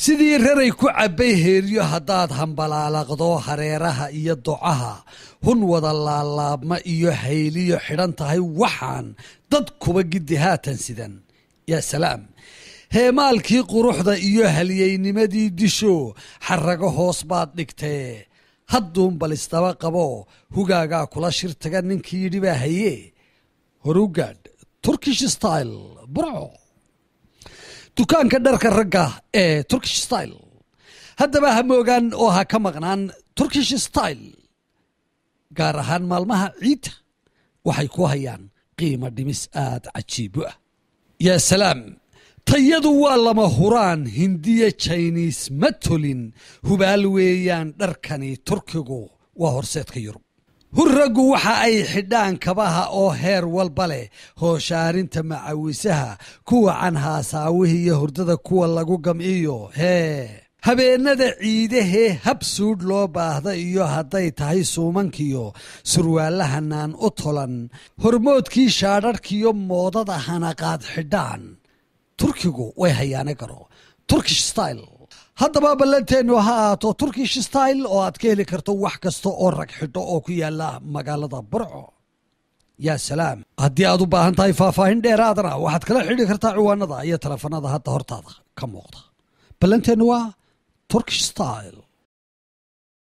sidii raray ku cabbay heeryo haddaad hambalaalaqdo hareeraha iyo docaha hun wada laalaabma iyo hayliyo xidhan tahay waxaan dad kuba giddi haatan sidan yaa salaam heemaalkii quruxda iyo halyeynimadii disho xarrago hoos baad dhigtee hadduun bal isdaba qabo hugaagaa kula shir taga ninkii yidhi baa haye horugaadh turkish style burco dukaanka dharka ragga ee turkish style haddaba ha moogaan oo ha ka maqnaan turkish style gaar ahaan maalmaha ciidda waxay ku hayaan qiimo dhimis aad cajiibo ah yaa salaam tayadu waa lama huraan hindiya jiniis ma tolin hubaal weeyaan dharkani turkigu waa horseedka yurub hurraggu waxa ay xidhaan kabaha oo heer walba leh hooshaarinta macawisaha kuwa canhaasaawihii iyo hurdada kuwa lagu gamciyo hee habeennada ciidahee hab suudh loo baahda iyo hadday tahay suumankiyo surwaalahanaan u tolan hormoodkii shaadharhkiyo moodada hanaqaad xidhaan turkigu way hayaane garo turkish style haddaba ballanteennu ha ahaato turkish style oo aad ka heli karto wax kasta oo rag xidho oo ku yaala magaalada burco yaa salaam haddii aad u baahan tahay faahfaahin dheeraadana waxaad kala xidhi kartaa ciwaanada iyo teleefanada hadda hortaada ka muuqda ballanteennu waa turkish style